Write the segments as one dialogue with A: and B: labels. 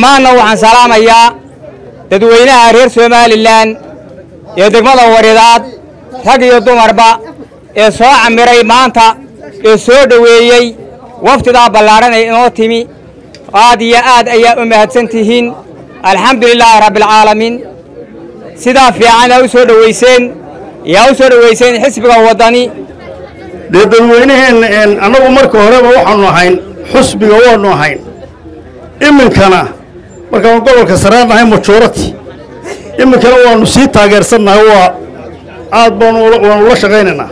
A: dhammaanna waxaan salaamayaa dadweynaha reer somalilan ee degmada waridaad rag iyo dumarba ee soo camiray maanta ee soo dhoweeyey waftidaa ballaadhan ee inoo timi aad iyo aad ayaa u mahadsan tihiin alxamdu lilaahi rabbialcaalamiin sidaa fiican aa u soo dhowayseen yaa u soo dhowayseen xisbiga waddani
B: dee dadweynaheenna annagu marka horeba waxaannu ahayn xusbiga waannu ahayn iminkana markaanu gobolka saraan nahay majorati iminkana waannu sii taageersannahay waa aad baanu waanu la shaqaynaynaa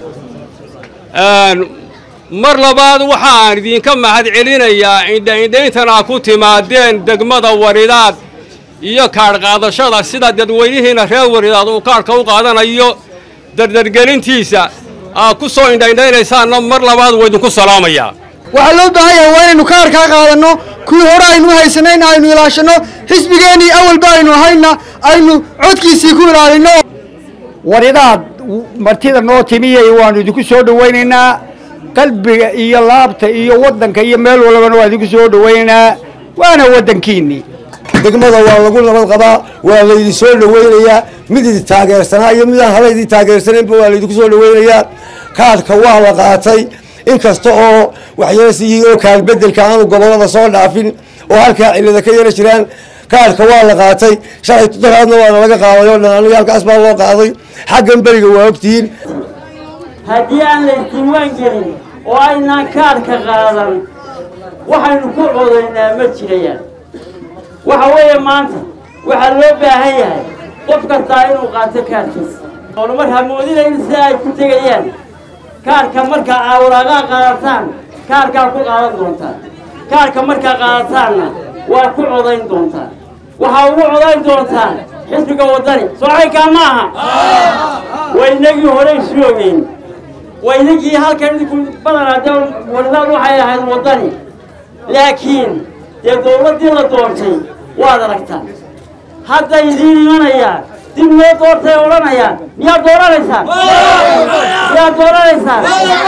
C: mar labaad waxaan idinka mahad celinayaa indhaindhayntana ku timaadeen degmada waridaad iyo kaadh qaadashada sida dadweynihiina reer waridaad uu kaadhka u qaadanayo dardargelintiisa aad ku soo indhaindhaynaysaanna mar labaad waa idinku salaamayaa
D: waxaa loo baahan yahay waa inaynu kaarkaa qaadanno kuwii hore aynu u haysanayna aynu ilaashanno xisbigeennii awalba aynu ahayna aynu codkiisii ku ilaalinno
E: waridaad martida noo timiyay waannu idinku soo dhowaynaynaa qalbiga iyo laabta iyo waddanka iyo meel walbana waa idinku soo dhowaynaynaa waana waddankiinnii
F: degmada waa lagu nabad qabaa waa laydin soo dhowaynayaa mid idi taageersanaa iyo midaan hala idin taageersanaynba waa laydinku soo dhowaynayaa kaadhka waa la qaatay inkasta oo waxyeelasiyihiin oo kaalbedelka aanu gobollada soo dhaafin oo halkaa cilada ka yara jiraan kaadhka waa la qaatay shalay daraadna waana laga qaaday oo dhan aniga halkaas baa loo qaaday xaggan beriga waa ogtihiin
G: haddii aan la isdiiwaan gelin oo aynaan kaadhka qaadan waxaynu ku codaynaa ma jirayaan waxa weeye maanta waxaa loo baahan yahay qof kastaa inuu qaato kaadhkiisa horumar hamoodinayn si ay ku tegayaan kaarka markaa aawaraaqaa qaadataan kaarkaa ku qaadan doontaan kaarka markaa qaadataanna waa ku codayn doontaan waxaa ugu codayn doontaan xisbiga waddani soocaykaa ma aha waynagii hore isu ogeyn waynagii halkan idinku badanaa dee waridaad waxay ahayd waddani laakiin dee dawladdii la doortay waad aragtaan hadday idiin imanayaan dib loo doortay odhanayaan miyaad dooranaysaan miyaad dooranaysaan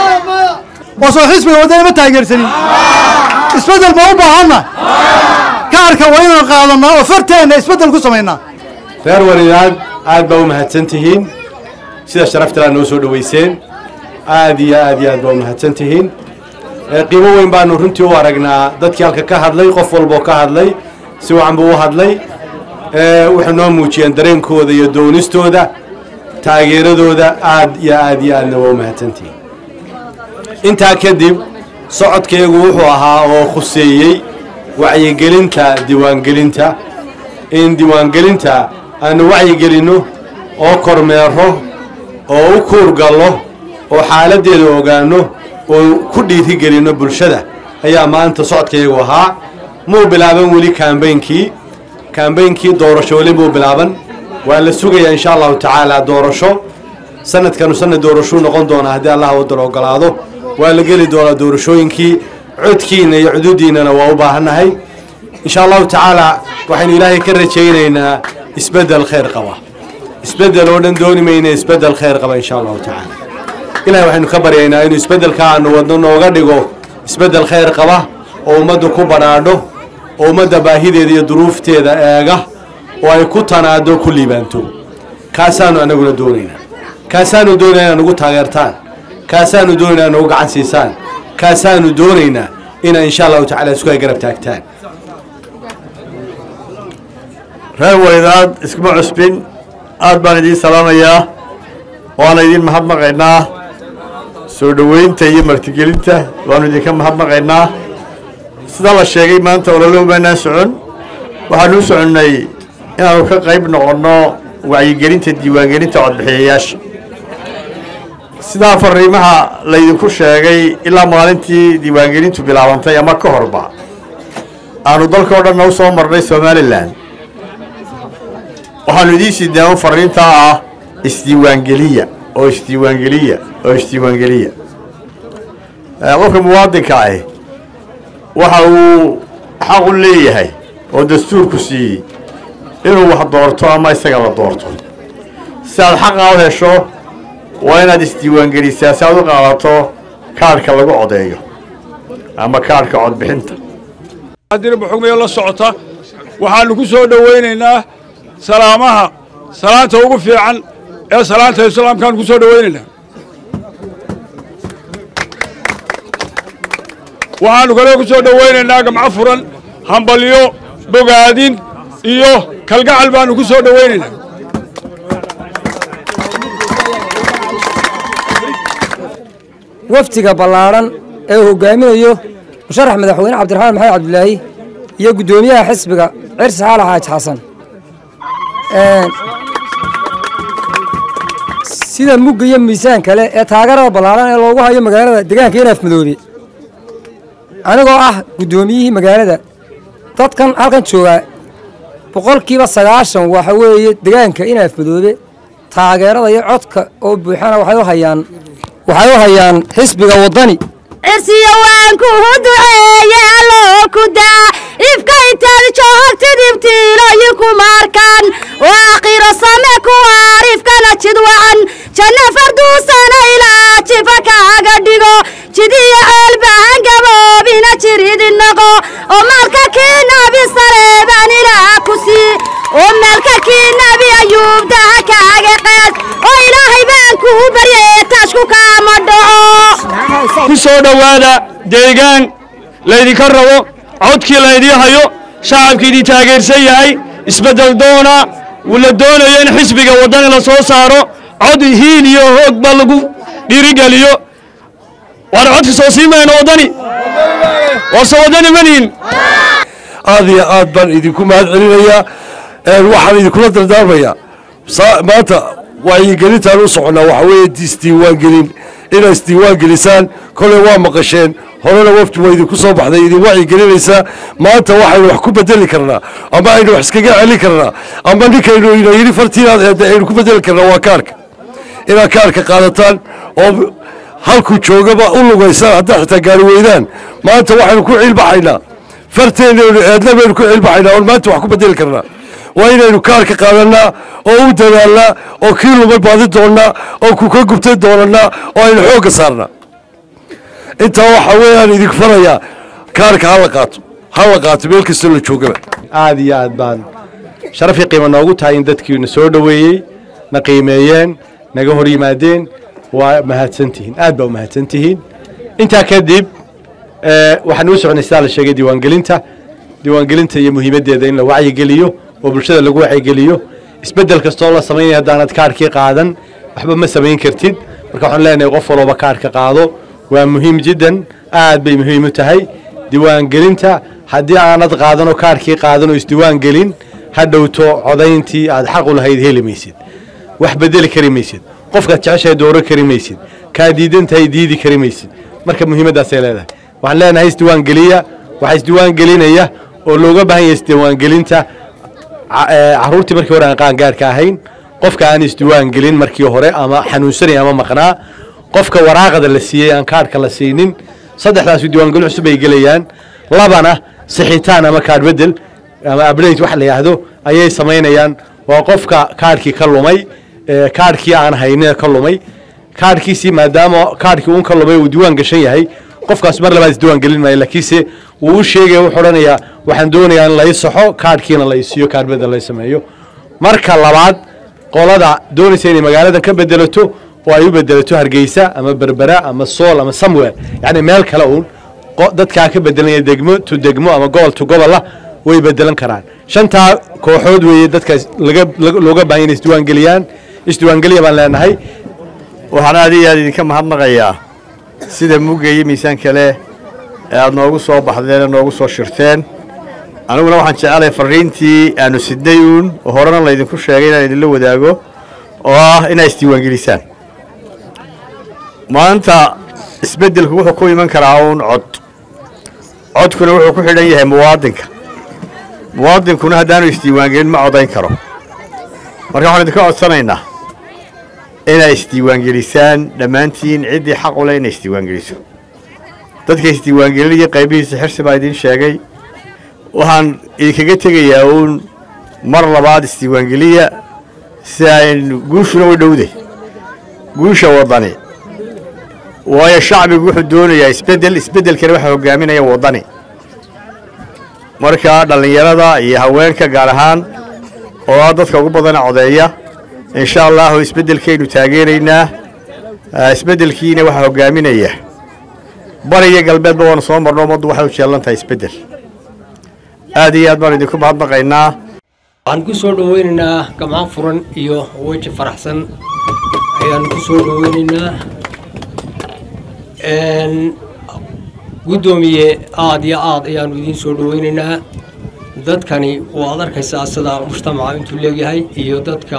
D: oo soo xisbiga waddani ma taageersanin isbeddel ma u baahanna kaarka waa inaan qaadannaa oo farteenna isbeddel ku samaynaa
H: reer waridaad aad baa u mahadsan tihiin sida sharaftalaa noo soo dhowayseen aad iyo aad iyo aad baa u mahadsan tihiin qiimo weyn baanu runtii u aragnaa dadkii halka ka hadlay qof walboo ka hadlay si wacan buu u hadlay waxay noo muujiyeen dareenkooda iyo doonistooda taageeradooda aad iyo aad iyo aadna waa u mahadsantihiin intaa kadib socodkaygu wuxuu ahaa oo khuseeyey wacyigelinta diiwaangelinta in diiwaangelinta aanu wacyigelinno oo kormeero oo u kuurgallo oo xaaladdeeda ogaanno oo ku dhiirigelinno bulshada ayaa maanta socodkaygu ahaa muu bilaaban weli kaambeynkii kaambeynkii doorasho weli muu bilaaban waa la sugayaa insha allahu tacaala doorasho sanadkanu sanad doorashuu noqon doonaa haddii allah waddan ogolaado waa la geli doonaa doorashooyinkii codkiinna iyo cududiinnana waa u baahannahay insha allahu tacaala waxaynu ilaahay ka rajaynaynaa isbeddel khayr qaba isbeddel oo dhan dooni mayna isbeddel khayr qaba insha allahu tacaala ilahay waxaynu ka baryaynaa inuu isbeddelka aanu wadno nooga dhigo isbeddel khayr qaba oo ummaddu ku badhaadho oo ummadda baahideeda iyo duruufteeda eega oo ay ku tanaado ku liibaanto kaasaanu anaguna doonaynaa kaasaanu doonaynaa inaad nagu taageertaan kaasaanu doonaynaa inaad nagu gacan siisaan kaasaanu doonaynaa inaa insha allahu tacala isku ay garab taagtaan
B: reer waridaad iskuma cusbin aad baan idiin salaamayaa waana idiin mahadnaqaynaa soo dhoweynta iyo martigelinta waanu idinka mahadnaqaynaa sidaa la sheegay maanta ololo maanaan socon waxaanu u soconnay inaanu ka qayb noqonno wacyigelinta diiwaangelinta codbixiyayaasha sidaa fariimaha laydinku sheegay ilaa maalintii diiwaangelintu bilaabantay ama ka horba aanu dalka o dhanna u soo marnay somalilan waxaanu idiin siidnaan fariintaa ah isdiiwaangeliya oo isdiiwaangeliya oo isdiiwaangeliya qofka muwaadinka ah waxa uu xaq u leeyahay oo dastuurku siiyey inuu wax doorto ama isaga la doorto si aad xaqaa u hesho waa inaad isdiiwaangelisaa si aad u qaadato kaadhka lagu codeeyo ama kaadhka codbixinta
C: haddina buxugmayo la socota
I: waxaannu ku soo dhowaynaynaa salaamaha salaanta ugu fiican ee salaanta islaamkaannu ku soo dhowaynaynaa waxaannu kaloo ku soo dhowaynaynaa gamco furan hambalyo bogaadin iyo kalgacal baannu ku soo dhowaynaynaa
J: wafdiga ballaadhan ee uu hogaaminayo musharax madaxweyne cabdiraxmaan maxamed cabdilaahi iyo guddoomiyaha xisbiga cirsi xaala xaaji xasan sida mugga iyo miisaan kale ee taageerada ballaadhan ee loogu hayo magaalada deegaanka inaaf madoobe anigoo ah guddoomiyihii magaalada dadkan halkan joogaa boqolkiiba sagaashan waxa weeye deegaanka inaaf madoobe taageerada iyo codka oo buuxana waxay u hayaan waxay u hayaan xisbiga waddani
K: cirsiya waan kuhu duceeye alloo ku daa ifka intaad joogtid ibtiilooyi kumaarkan oo aakhiro same kuwaar ifkana jid wacan janna farduusana ilaa jifa kaaga dhigo jidiyo ceelbahan gaboobina jiridi noqo oo maalka kii nabi sareebaan ilaa ku sii oo maalka kii nabi ayuubdaha kaaga qaad oo ilaahay baan kuu baryay taashku kaama dhaco
L: ku soo dhowaada deegaan laydinka rabo codkii laydii hayo shacabkii idin taageersan yahay isbeddel doona la doonayo in xisbiga waddani la soo saaro cod hiil iyo hoogba lagu dhiirigeliyo waana codka soo sii mayno waddani warse waddani manihin
M: aad iyo aad baan idinku mahad celinayaa waxaan idinkula dardaarmayaa maanta wacyigelintaan u soconnaa waxa weeye isdiiwaangelin inay isdiiwaan gelisaan koley waa maqasheen horena wafdi waa idinku soo baxday idin wacyigelinaysaa maanta waxaynu wax ku bedeli karnaa ama aynu wax iskaga celin karnaa ama ninkaynu ina yidhi fartiinaad eedda aynu ku bedeli karnaa waa kaarka inaad kaarka qaadataan oo halkuu joogaba u lugaysaan haddaad xitaa gaari weydaan maanta waxaynu ku ciilbaxaynaa farteenaynu eedna baynu ku ciilbaxaynaa oon maanta wax ku bedeli karnaa waa inaynu kaarka qaadannaa oo u dadaalnaa oo kii lumay baadi doonnaa oo ku ka gubtay doonannaa oo aynu xoogga saarnaa intaa waxaa weeyaan idinku farayaa kaarka ha la qaato ha la qaato meel kastoo la joogaba
H: aad iyo aad baan sharafii qiimo noogu tahay in dadkiina soo dhoweeyey na qiimeeyeen naga hor yimaadeen waa mahadsantihiin aad baa u mahadsantihiin intaa kadib waxaan uu soconay sidaa la sheegay diiwaangelinta diiwaangelinta iyo muhiimaddeeda in la wacyigeliyo oo bulshada lagu wacyigeliyo isbeddel kastoo la samaynaya haddaanad kaarkii qaadan waxba ma samayn kartid marka waxaan leenahay qof walooba kaarka qaado waa muhiim jiddan aad bay muhiim u tahay diiwaangelinta haddii aanad qaadanoo kaarkii qaadan oo isdiiwaangelin ha dhowto codayntii aad xaq u lahayd heli maysid wax bedeli kari maysid qofkaad jeceshahay dooro kari maysid kaa diidan tahay diidi kari maysid marka muhiimaddaasay leedahay waxaan leenahay isdiiwaangeliya waxaa isdiiwaangelinaya oo looga baahan yahay isdiiwaangelinta caruurtii markii hore aan qaangaarhka ahayn qofka aan isdiiwaangelin markii hore ama xanuunsanay ama maqnaa qofka waraaqada la siiyey aan kaarhka la siinin saddexdaasu diiwaangelin cusub ay gelayaan labana sixitaan ama kaadh bedel ama ablate wax la yidhaahdo ayay samaynayaan waa qofka kaarhkii ka lumay kaarhkii aan haynin ka lumay kaarhkiisii maadaama kaarhkii uun ka lumay uu diiwaan gashan yahay qofkaas mar labaad isdiiwaan gelin maayo laakiinse wuu u sheegaya wuxuu odhanayaa waxaan doonayaa in lai saxo kaarhkiina la isiiyo kaarh bedel la sameeyo marka labaad qolada doonaysa inay magaalada ka bedelato oo ay u bedelato hargeysa ama berbera ama sool ama somewhere yacni meel kale uun dadkaa ka bedelanaya degmo to degmo ama gobol to gobola way bedelan karaan shantaa kooxood weeye dadkaas laga looga baahan inay isdiiwaangeliyaan isdiiwaangeliya baan leenahay
B: waxaan aad iyo aad idinka mahadnaqayaa sida mugga iyo miisaan kale ee aad noogu soo baxdeen ee noogu soo shirteen aniguna waxaan jecelahay farriintii aanu sidnay uun oo horena laydinku sheegay inaan idinla wadaago oo ah inaa isdiiwaangelisaan maanta isbeddelku wuxuu ku iman karaa uun cod codkuna wuxuu ku xidhan yahay muwaadinka muwaadinkuna haddaanu isdiiwaangelin ma codayn karo marka waxaan idinka codsanaynaa inay isdiiwaangelisaan dhammaantiin ciddii xaq u leh inay isdiiwaangeliso dadka isdiiwaangelinaya qaybihiisa xirsi baa idiin sheegay waxaan idinkaga tegayaa uun mar labaad isdiiwaangeliya si aynu guushuna u dhowday guusha waddani waayo shacbigu wuxuu doonayaa isbeddel isbeddelkana waxaa hogaaminaya waddani marka dhallinyarada iyo haweenka gaar ahaan oo ah dadka ugu badana codeeya insha allahu isbeddelkaynu taageeraynaa isbeddelkiina waxaa hogaaminaya bariga galbeedba waanu soo marno ummaddu waxay u jeelan tahay isbeddel aad iyo aad baan idinku mahadnaqaynaa
N: waxaan ku soo dhaweynaynaa gamco furan iyo weji faraxsan ayaan ku soo dhaweynaynaa guddoomiye aad iyo aad ayaanu idiin soo dhaweynaynaa dadkani waad arkaysaa sida mujtamaca intuu leegyahay iyo dadka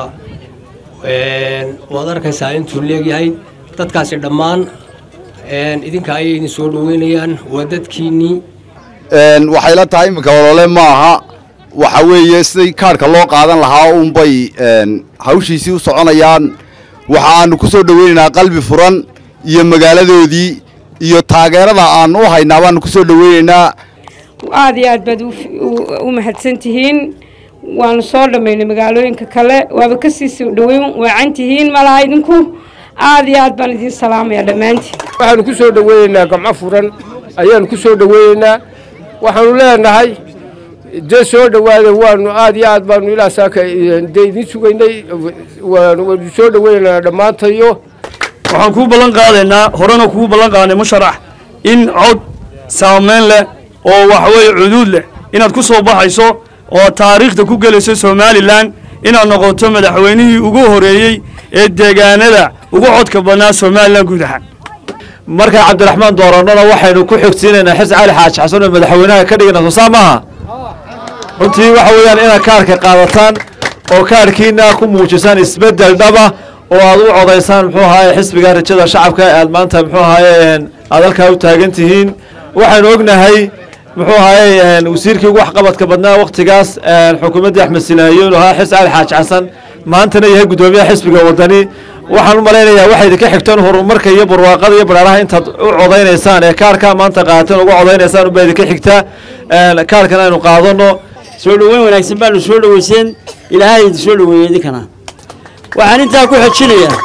N: waad arkaysaa intuu leegyahay dadkaasi dhammaan idinka ayay idin soo dhaweynayaan waa dadkiinnii
O: waxay la tahay iminka olole ma aha waxa weeye siday kaarhka loo qaadan lahaa unbay hawshiisii u soconayaan waxaanu ku soo dhaweynaynaa qalbi furan iyo magaaladoodii iyo taageerada aanu u haynaa baanu ku soo dhaweynaynaa
P: aad iyo aad baad u mahadsan tihiin waanu soo dhammaynay magaalooyinka kale waaba kasii soo dhaweyn waacan tihiin malaha idinku aad iyo aad baan idiin salaamaya dhammaantiin
Q: waxaanu ku soo dhaweynaynaa gamco furan ayaanu ku soo dhaweynaynaa waxaanu leenahay dee soo dhowaada waanu aad iyo aad baanu ilaa saaka dee idiin sugaynay waanu soo dhaweynaynaa dhammaantayo
L: waxaan kuu ballan qaadaynaa horena kuu ballan qaadnay musharax in cod saamayn leh oo waxaweeye cuduud leh inaad ku soo baxayso oo taariikhda ku gelayso somalilan inaad noqoto madaxweynihii ugu horeeyey ee deegaanada ugu codka badnaa somalilan guud ahaan
R: markaa cabdiraxmaan doorannona waxaynu ku xogsiinaynaa xis cali xaaji xasan oo madaxweynaha ka dhigana soo saa maaha runtii waxa weeyaan inaad kaarhka qaadataan oo kaarhkiina ku muujisaan isbeddel dhaba oo aad u codaysaan muxuu ahaaye xisbiga rajada shacabka aad maanta muxuu ahaaye aad halkaa u taagan tihiin waxaynu ognahay muxuu ahaaye wasiirkii ugu waxqabadka badnaa waktigaas xukuumaddii axmed sinaayo inuu ahaa xis cali xaaji xasan maantana yahay guddoomiyaha xisbiga wadani waxaan u malaynayaa waxay idinka xigteen horumarka iyo barwaaqada iyo baraaraha intaad u codaynaysaan ee kaarka maanta qaadateen uga codaynaysaan unbaa idinka xigtaa kaarkan aynu qaadano
G: soo dhoweyn wanaagsan baanu soo dhoweyseen ilaahay idin soo dhoweeyey idinkana waxaan intaa ku xojinayaa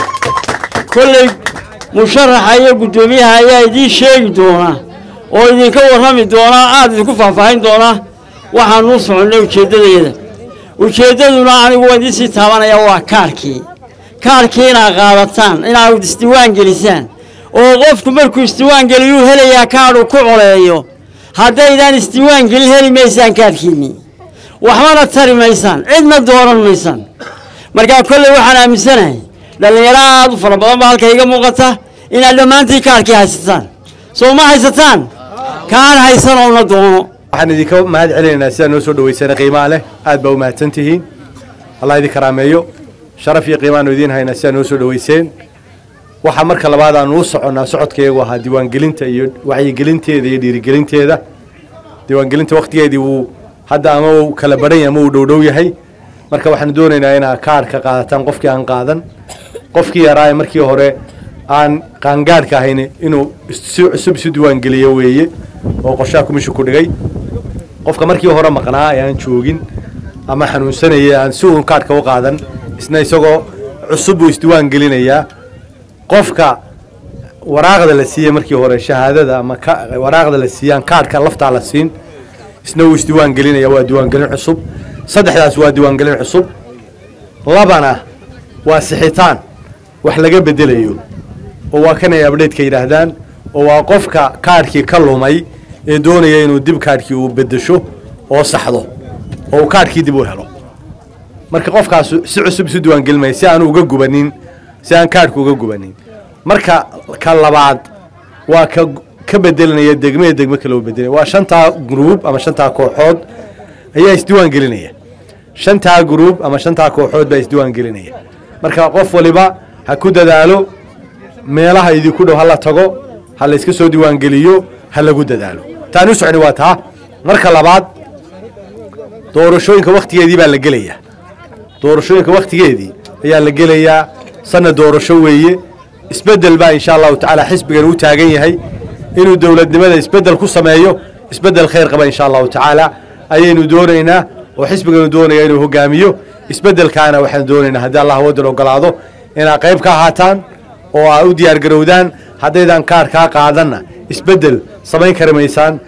G: kolley musharaxa iyo guddoomiyaha ayaa idiin sheegi doona oo idinka warrami doona aad idinku faahfaahin doona waxaanu u soconnay ujeeddadeeda ujeeddaduna anigu waa idiin sii taabanaya waa kaarkii kaarkii inaad qaadataan inaad isdiwaan gelisaan oo qofku markuu isdiwaan geliyuu helayaa kaadhuu ku coleeyo haddaydaan isdiwaan gelin heli maysaan kaadhkiinnii waxbana tari maysaan cidna dooran maysaan markaa kolley waxaan aaminsanahay dhallinyaro aad u fara badan baa halka iga muuqata inaad dhammaantii kaarkii haysataan soo ma haysataan kaan haysan oona doono
H: waxaan idinka mahad celinaynaa sidaa noo soo dhaweysana qiimaha leh aad baa u mahadsan tihiin allah idin karaameeyo sharaf iyo qiimaanu idiin haynaa sidaa noo soo dhaweyseen waxaa marka labaad aanu u soconnaa socodkayagu ahaa diiwaangelinta iyo wacyigelinteeda iyo dhiirigelinteeda diiwaangelinta waktigeedii wuu hadda ama uu kala badhan yahay ama uu dhowdhow yahay marka waxaanu doonaynaa inaad kaarhka qaadataan qofkii aan qaadan qofkii yaraa ee markii hore aan qaangaadhka ahayn inuu si cusub isu diiwaangeliyo weeye oo qorshaha kumishu ku dhigay qofka markii hore maqnaa ee aan joogin ama xanuunsanaya aan si uun kaadhka u qaadan isna isagoo cusub buu isdiiwaan gelinayaa qofka waraaqda la siiyey markii hore shahaadada ama waraaqda la siiyaan kaadhka laftaa la siin isna wuu isdiiwaan gelinaya waa diiwaangelin cusub saddexdaas waa diiwaangelin cusub labana waa sixitaan wax laga bedelayo oo waa kanay abdheedka yidhaahdaan oo waa qofka kaadhkii ka lumay ee doonaya inuu dib kaadhkii uu bedesho oo saxdo oo uu kaadhkii dib u helo marka qofkaas si cusub isu diiwaangelimaya si aanu uga gubanin si aan kaadhku uga gubanin marka ka labaad waa ka ka bedelanaya degmee degme kale u bedelaya waa shantaa gruub ama shantaa kooxood ayaa isdiiwaan gelinaya shantaa gruub ama shantaa kooxood baa isdiiwaan gelinaya marka qof waliba ha ku dadaalo meelaha idinku dhow ha la tago ha la iska soo diiwaangeliyo ha lagu dadaalo taanu socni waa taa marka labaad doorashooyinka wakhtigeedii baa la gelayaa doorashooyinka wakhtigeedii ayaa la gelayaa sanna doorasho weeye isbeddel baa insha allahu tacaala xisbigan u taagan yahay inuu dowladnimada isbeddel ku sameeyo isbeddel khayr qaba insha allahu tacaala ayaynu doonaynaa oo xisbiganu doonaya inuu hogaamiyo isbeddelkaana waxaanu doonaynaa haddii allah waddan ogolaado inaad qayb ka ahaataan oo aad u diyaar garowdaan haddaydan kaar kaa qaadanna isbeddel samayn kari maysaan